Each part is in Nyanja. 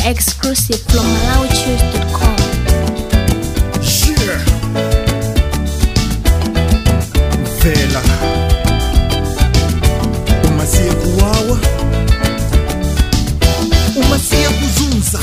Exclusive from MalawiChoose.com. Yeah. Vela umasiye kuwawa umasiye kuzunza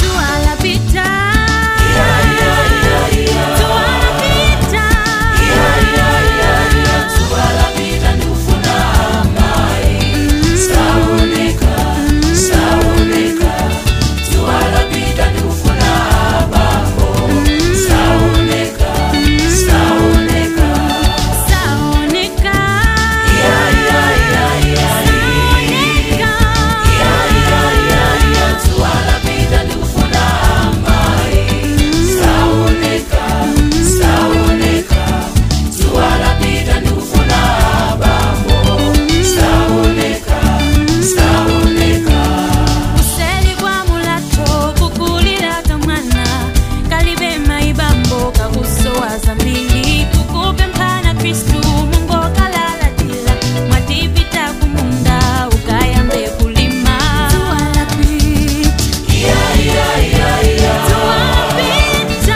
kuseli kwa mulato kukulira kamwana kalibe maibambo kakusowa zambiri kukupe mphana kristu mungu okalalatila mwatipita kumunda ukayambe kulima Tuwapita.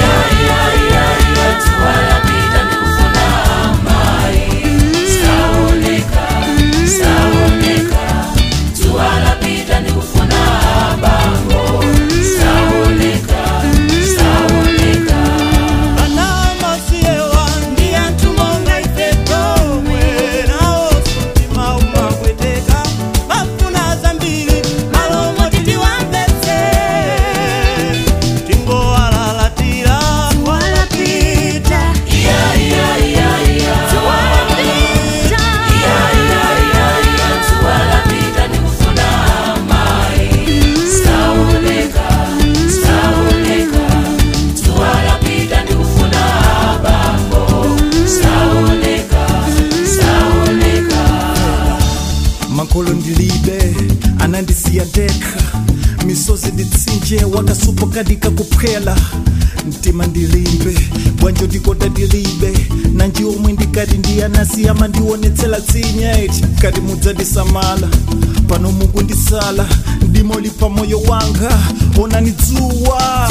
makolo ndilibe anandisiya ndekha misozi nditsinje wakasupo kadika kuphwela mtima ndilimbe bwanjo ndikota ndilibe nanji omwe ndikati ndiyanasiyama ndionetsela tsinyeti kati mudzandisamala pano mukundisala ndimolipa moyo wanga onani dzuwa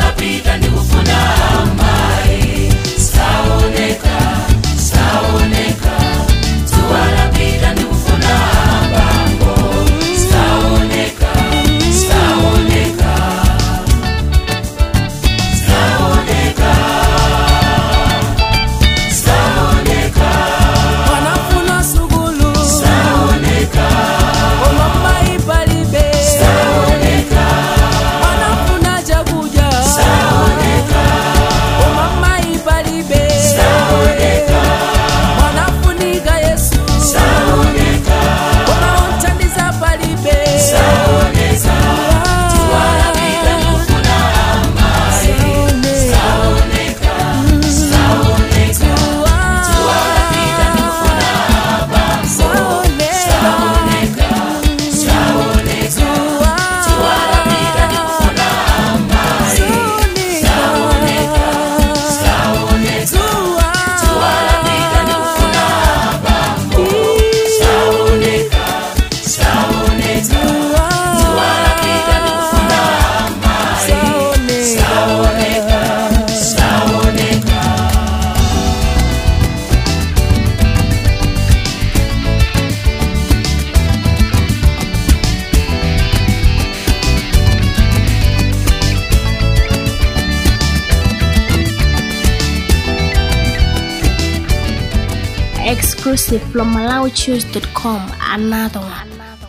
wanafuna sugulu omama ipalibe wanafuna chakuja omama ipalibe wanafunika yesu omaothandiza palibe Exclusive from MalawiChoose.com. Another one.